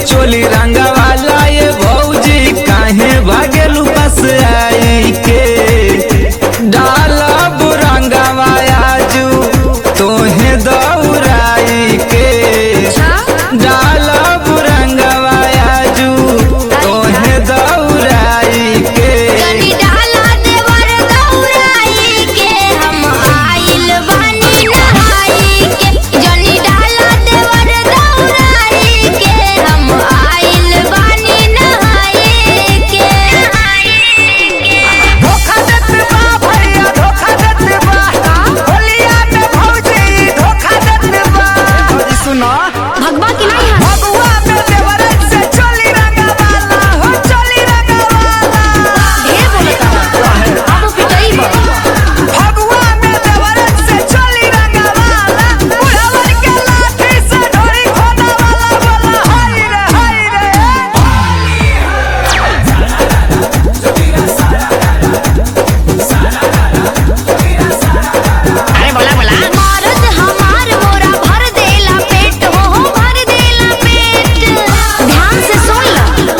चोली रंगा वाला ये भौजी काहे भागेलू बस आई के डाला बुरंगवा आजू तोहे दौराई के डाला बुरंगवा आजू तोहे दौराई के जनी डाला देवर दौराई के हम आइल बानी नहाई के जनी डाला देवर दौराई के हम आइल बानी नहाई के धोखा देत बा भैया धोखा देत बा होलिया में भौजी धोखा देत बा भौजी सुनो भगवा की नहीं है भगवा में देवरत से चोली रंगा वाला हो चोली रंगा वाला ढेर बोलता अब पिटाई बा भगवा में देवरत से चोली रंगा वाला बुढ़ावर के लाठी से ढोरी खोदा वाला बोला हाय रे हाय रे मरद हमार मोरा भर देला पेट हो हो भर देला पेट ध्यान से सुन ला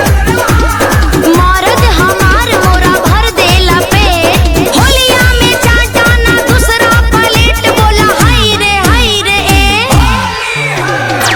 मरद हमार मोरा भर देला पेट होलिया में चाटा ना दूसरा प्लेट बोला हाय रे हाय रे ए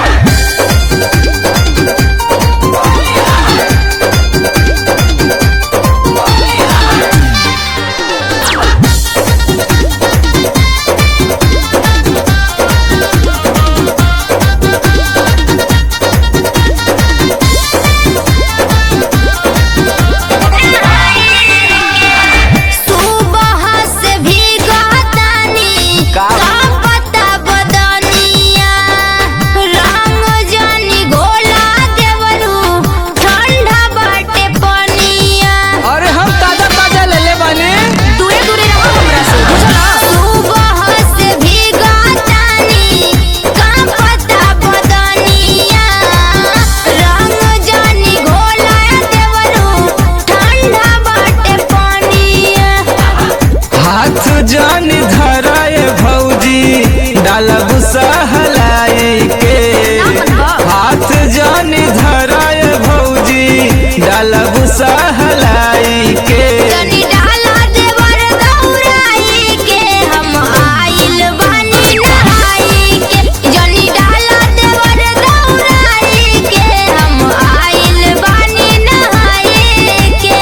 सुबह से भीगा तानी का? का पता बदनिया रंग जानी घोला देवरू ठंडा बाटे पनिया अरे हम ताजा ताजा ले ले बानी दूरे दूरे रहो हमरा से बुझला सुबह से भीगा तानी का पता बदनिया रंग जानी घोला देवरू ठंडा बाटे पनिया हाथ जान धराए भौजी डालब सहलाए के हाथ जान धराए भौजी डालब सहलाए के जनी डाला देवर दौराई के हम आइल बानी नहाई के जनी डाला देवर दौराई के हम आइल बानी नहाई के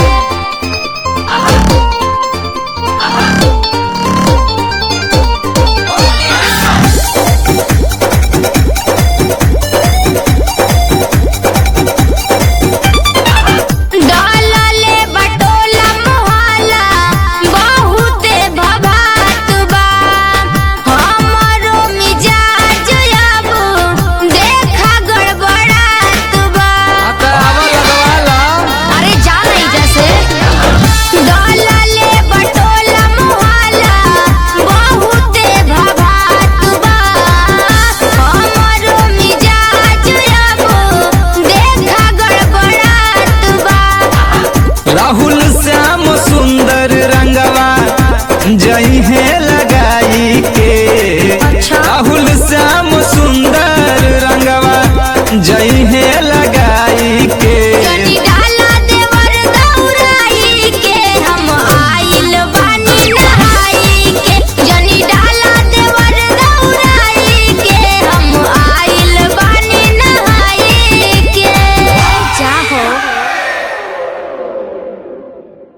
डाला ले बटोला मोहाला बहुते भभात बा हमरो मिजाज अब देखा गड़बड़ात बा अरे जा नहीं जैसे डाला ले बटोला मोहाला बहुते भभात बा हमरो मिजाज अब देखा गड़बड़ात बा राहुल श्याम सुंदर रंगवा जई है लगाई के अच्छा। राहुल श्याम सुंदर रंगवा जई है लगाई